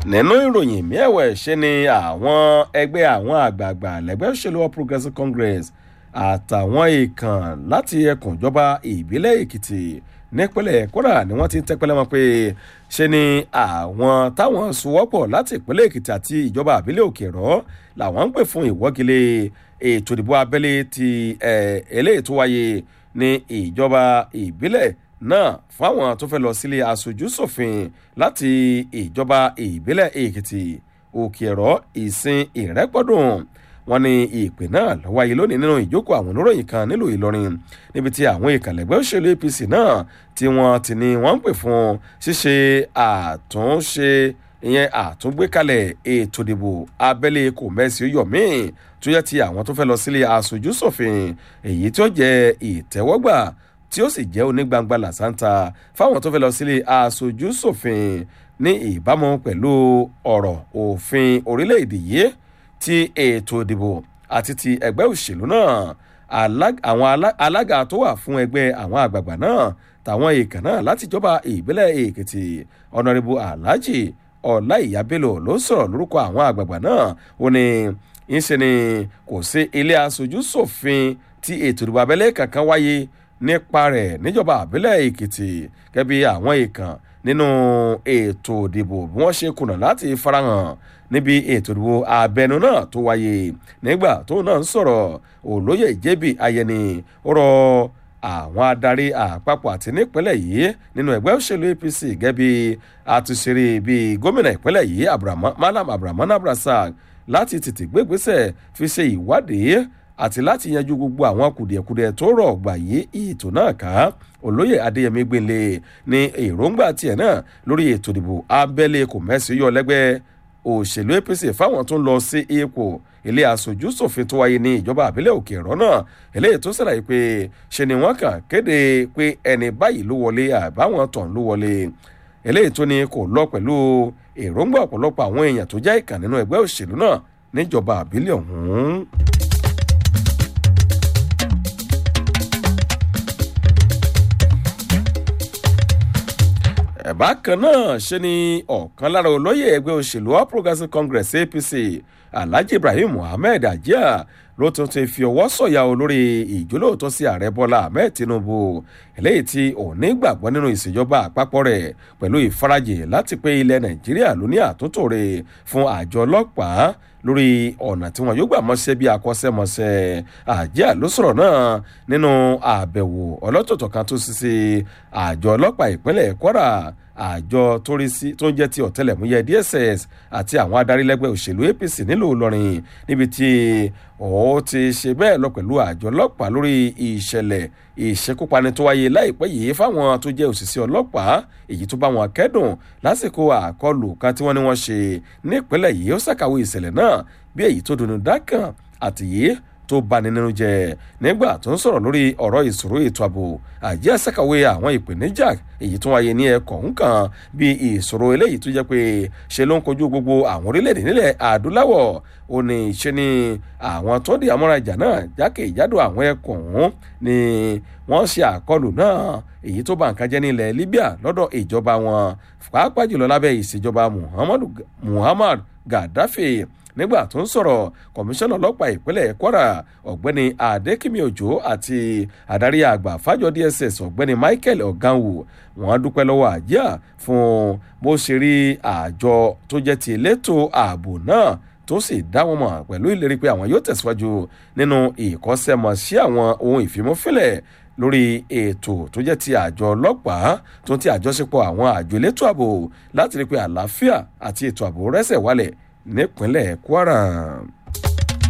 nínú ìròyìn miẹ̀wẹ̀ ṣe ni àwọn ẹgbẹ́ àwọn àgbààgbà lẹ́gbẹ́ òṣèlú all progressives congress àtàwọn èèkàn láti ẹkùn ìjọba ìbílẹ̀ èkìtì nípínlẹ̀ kódà ni wọ́n ti ń tẹ́pẹ́lẹ́ mọ́ pé ṣe ni àwọn táwọn sowọ́pọ̀ láti ìpínlẹ̀ èkìtì àti ìjọba àbílẹ̀ òkèrọ́ làwọn ń pè fún ìwọ́gilé ètò ìdìbò abẹ́lé ti eléyìí tó wáyé ní ìjọba ìbílẹ̀ náà fáwọn tó fẹ́ lọ sílé aṣojú ṣòfin láti ìjọba ìbílẹ̀ èkìtì òkè ẹ̀rọ ìsìn ìrẹ́pọ̀dùn wọn ní ìpè náà ló wáyé lónìí nínú ìjókòó àwọn oníròyìn kan nílùú ìlọrin níbi tí àwọn ìkàlẹ̀gbẹ́ òṣèlú apc náà tí wọ́n ti ní wọ́n ń pè fún ṣíṣe àtúnṣe ìyẹn àtúngbékalẹ̀ ètò ìdìbò abẹ́lé kò mẹ́sì yọ̀mí tó yẹ ti àwọn tó fẹ́ lọ sílé aṣojú ṣòfin èyí tó jẹ́ ìtẹ́wọ́gbà tí ó sì jẹ́ onígbangba làṣántà fáwọn tó fẹ́ lọ sílé aṣojú ṣòfin ní ìbámu pẹ̀lú ọ̀rọ̀ òfin orílẹ̀-èdè yìí ti ètò ìdìbò àti ti ẹgbẹ́ òṣèlú náà àwọn alága tó wà fún ẹgbẹ́ àwọn àgbààgbà náà tàwọn èèkàn náà láti jọba ìbílẹ̀ èkìtì ọ̀nàrẹ́bù aláàjì ọ̀láìyá bello ló sọ̀rọ̀ lórúkọ àwọn àgbààgbà náà ó ní ìṣe ni kò sí ilé aṣojú ṣòfin tí ètò ìdìbò abẹ́lé kankan wáyé nípa rẹ̀ níjọba àbílẹ̀ èkìtì gẹ́bí àwọn èèkàn nínú ètò ìdìbò bí wọ́n ṣe kùnà láti farahàn níbi ètò ìdìbò abẹnú náà tó wáyé nígbà tó náà ń sọ̀rọ̀ olóyè jébì ayẹni ó rọ àwọn adarí àpapọ̀ àti nípínlẹ̀ yìí nínú ẹgbẹ́ òṣèlú apc gẹ́bí àtúnṣeré bíi gómìnà ìpínlẹ̀ yìí malam abrahaman abrasak láti tètè gbégbésẹ̀ fi ṣe ìwádìí àti láti yanjú gbogbo àwọn kùdìẹ̀kudiẹ tó rọ̀ gbà yí ètò náà ká olóyè adéyẹmí gbélé ní èròǹgbà tiẹ̀ náà lórí ètò ìdìbò abẹ́lé kò mẹ́sì yọ lẹ́gbẹ́ òṣèlú apc fáwọn tó ń lọ sí ipò ilé aṣojú ṣòfin tó wáyé ní ìjọba àbílẹ̀ òkè ẹ̀rọ náà eléyìí tó ṣàlàyé pé ṣe ni wọ́n kàn kéde pé ẹni báyìí ló wọlé àbáwọn tàn ló wọlé eléyìí tó ní kò lọ pẹ̀lú èròǹgbà ọ̀pọ̀lọpọ̀ àwọn èèyàn tó jẹ́ ìkàn nínú ẹgbẹ́ òṣèlú náà níjọba àbílẹ̀ ọ̀hún. bákan náà ṣe ni ọ̀kan lára olóyè ẹgbẹ́ òṣèlú all progressives congress apc alhaji ibrahim muhammed ajia ló tún ti fi ọwọ́ sọ̀yà olórí ìjólóòtọ́ sí ààrẹ bọ́lá ahmed tinubu eléyìí tí òní gbàgbọ́ nínú ìṣèjọba àpapọ̀ rẹ̀ pẹ̀lú ìfarajì láti pé ilẹ̀ nàìjíríà ló ní àtúntò rẹ̀ fún àjọ ọlọ́pàá lórí ọ̀nà tí wọn yóò gbà mọ́ṣẹ́ bí akọ́ṣẹ́mọṣẹ́ àjíà ló sọ̀rọ̀ náà nínú àbẹ̀wò ọlọ́tọ̀tọ̀ kan tó sì sí àjọ ọlọ́pàá ìpínlẹ̀ kwara àjọ tó ń jẹ́ ti ọ̀tẹlẹ̀múyẹ dss àti àwọn adarílẹ́gbẹ́ òṣèlú apc nílùú ìlọrin níbi tí ó ti ṣe bẹ́ẹ̀ lọ pẹ̀lú àjọ ọlọ́pàá lórí ìṣẹ̀lẹ̀ ìṣekúpani tó wáyé láìpẹ́ yìí fáwọn tó jẹ́ òṣìṣẹ́ ọlọ́pàá èyí tó bá wọn kẹ́dùn lásìkò àkọlù kan tí wọ́n ní wọ́n ṣe nípínlẹ̀ yìí ó ṣàkàwé ìṣẹ̀lẹ̀ náà bí èyí tó dùnú dákàn àtìyé tó bani nínú jẹ nígbà tó ń sọ̀rọ̀ lórí ọ̀rọ̀ ìṣòro ètò ààbò àjẹ́ àṣàkàwé àwọn ìpèníjà èyí tó wáyé ní ẹ̀kọ́ nǹkan bí ìṣòro eléyìí tó jẹ́ pé ṣe ló ń kojú gbogbo àwọn orílẹ̀-èdè nílẹ̀ adúláwọ̀ ó ní ṣe ni àwọn tó di amúrajà náà jákèjádò àwọn ẹ̀kọ́ ọ̀hún ni wọ́n ṣe àkọlù náà èyí tó bá nǹkan jẹ́ nílẹ̀ libya lọ́dọ̀ ìjọba wọn pàápàá jùlọ lábẹ́ ìṣèjọba muhammad gaddafi nígbà tó ń sọ̀rọ̀ kọmíṣánná ọlọ́pàá ìpínlẹ̀ kwara ọ̀gbẹ́ni adékìmí òjò àti adarí àgbà fájọ dss ọ̀gbẹ́ni michael ọ̀gánwò wọ́n dúpẹ́ lọ́wọ́ àjíà fún bó ṣe rí àjọ tó jẹ́ ti elétò ààbò náà tó sì dá wọn mọ̀ pẹ̀lú ìlérí pé àwọn yóò tẹ̀síwájú nínú ìkọ́sẹ́mọsí àwọn ohun ìfimúfilẹ̀ lórí ètò tó jẹ́ ti àjọ ọlọ́pàá tó ti àjọṣepọ̀ àwọn àjọ elétò ààbò láti rí pé àlàáfíà àti ètò ààbò rẹ́sẹ̀ wálẹ̀ nípínlẹ̀ kwara.